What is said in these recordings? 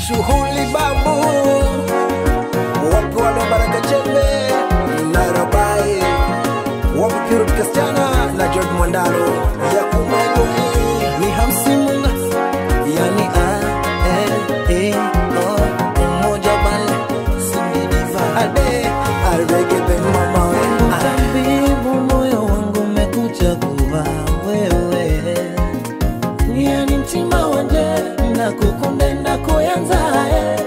shughuli babu wapi wale wa baraka chembe nairobai wapi purut kasichana na george mwandalo ya kumajoi ni hamsimunga yani a e e o umoja bale sindidiva ade aregebe mama we tabibu moyo wangu umekuchagua wewe yani mtima wanje na kukunde na kuyanzae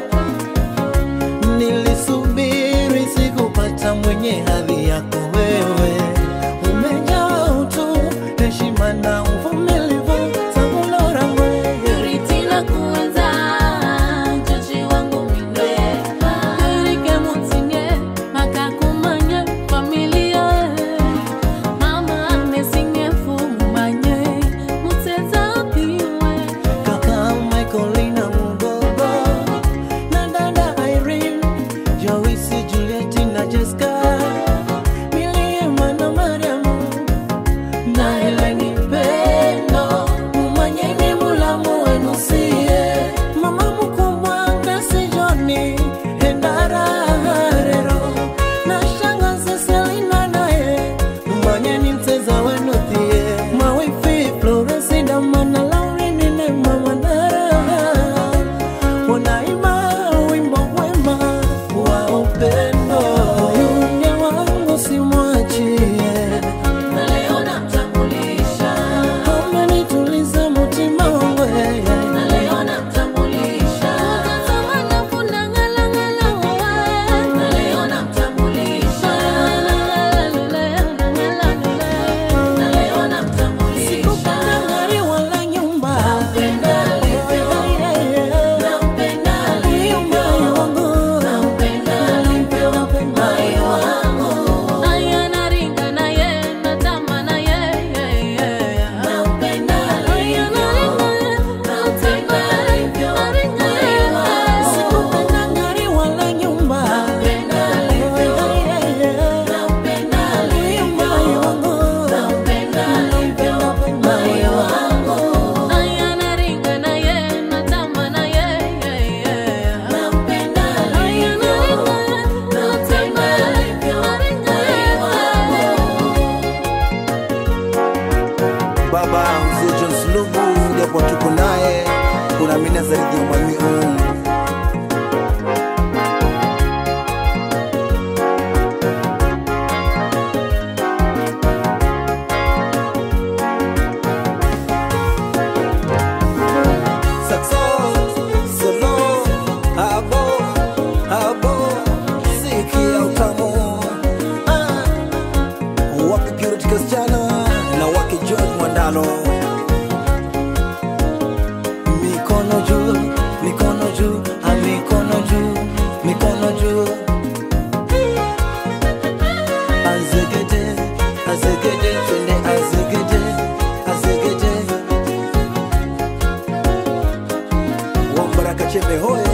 nilisubiri sikupata mwenye hadhi yako wewe umejaa utu heshima na uvumilivu sabulora mwewe Purity na kuenza, Joji wangu mine. Purike mutinye, makakumanye, familia. Mama anesinye fumanye, muteza piwe. kaka Michaelina Mugogo na dada Irene, Joyce, Juliet na Jessica, Miliema na Mariamu na Heleni Pendo, mumanyeni mulamu wenu sie, mama mkubwa Grace Johnny, Endara Harero na shangazi Selina naye, mumanyeni mteza wenu thie, mawifi Florence Damana Laurini ne mama Nara unaimba wimbo wema wa upendo, yule wangu simwachie Na leo namtambulisha, amenituliza mutima wangu yeye. na leo namtambulisha. Tazama nafuna ngala ngala wae. Na leo namtambulisha. Na leo namtambulisha. Sikupenda gari wala nyumba. Nampenda alivyo. Nampenda alivyo. Moyo wangu. Nampenda alivyo. Moyo wangu. Aya naringa na ye, natama na ye, ye, ye. Nampenda alivyo. Nampenda alivyo. Moyo wangu. Sikupenda gari wala nyumba. Nampenda alivyo. Nampenda alivyo. Moyo wangu. Nampenda alivyo. Moyo wangu. Aya naringa na ye, natama na ye, ye, ye. Nampenda alivyo. Nampenda alivyo. Moyo wangu. Baba mzee John Sulubu, japo tuko naye, kuna mina zaidi ya mwami um. Saxo, solo, abo, abo, sikia utamu. Ah. Wapi Purity Kasichana na wake George Mwandalo. Mikono juu, mikono juu, ah, mikono juu, mikono juu. Azegede, azegede, twende azegede, azegede. Wambaraka chembe hoye